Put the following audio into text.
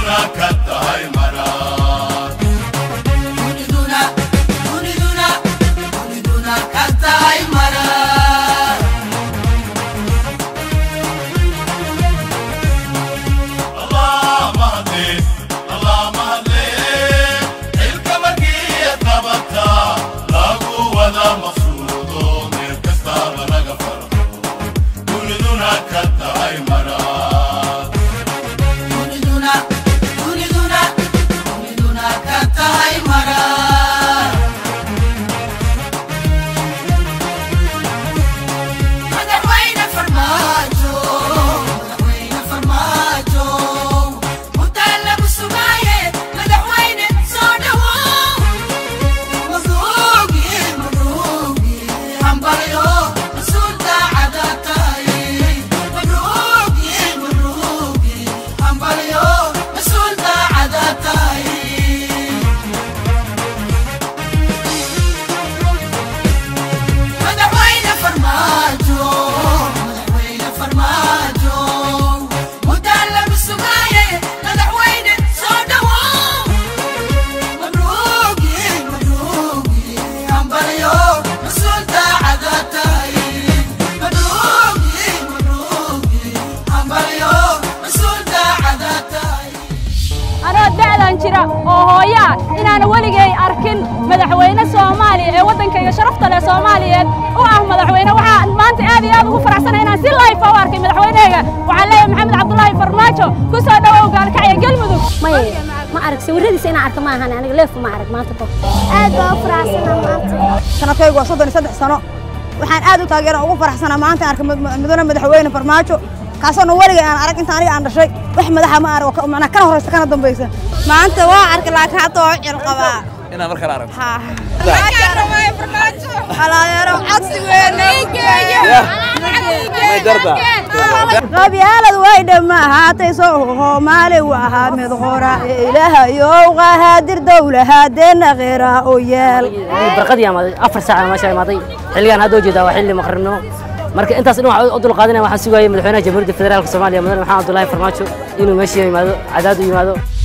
jira oo hooyaa inaana weligay arkin madaxweyne soomaaliya ee waddankayga sharafta leh soomaaliyeed u ah madaxweyne waxaa maanta aad iyo aad ugu faraxsanahay inaan si life u arkay madaxweynehayga waxaan leeyahay maxamed cabdulaahi farmaajo ku soo dhowow gaalkacya galmudug maya ma arag sawiradiisa inaan arka ma ahan aniga leef ma arag maanta ko aad baa u faraxsanaa maanta sanadkaygu waa soddon iyo saddex sano waxaan aad u taageeran ugu faraxsanaa maanta arka mudane madaxweyne farmaajo kaasoona weligay aan arag inta aniga aan dhashay wax madaxa ma arag oo macnaa kana horeysa kana dambaysa maanta waa arkay laakiin hadda waa cil qabaa inaan mar kale aragto halaayaro codsi weyne may darda qabyaalad way dhamma ahaatay soo hoomaali u ahaa mid qora ee ilaahayow qahaadir dowlahaadeenna qeera u yeel barqadii amaaday afar saac meesha imaaday xilligaan hadda ujeedaa waa xilli maqribnimo marka intaas dhan waxaan u dulqaadanaya waxaan sugayay madaxweynaha jamhuuriyadda federaalka soomaaliya mudane maxamed abdullaahi farmaajo inuu meesha yimaado cadaad u yimaado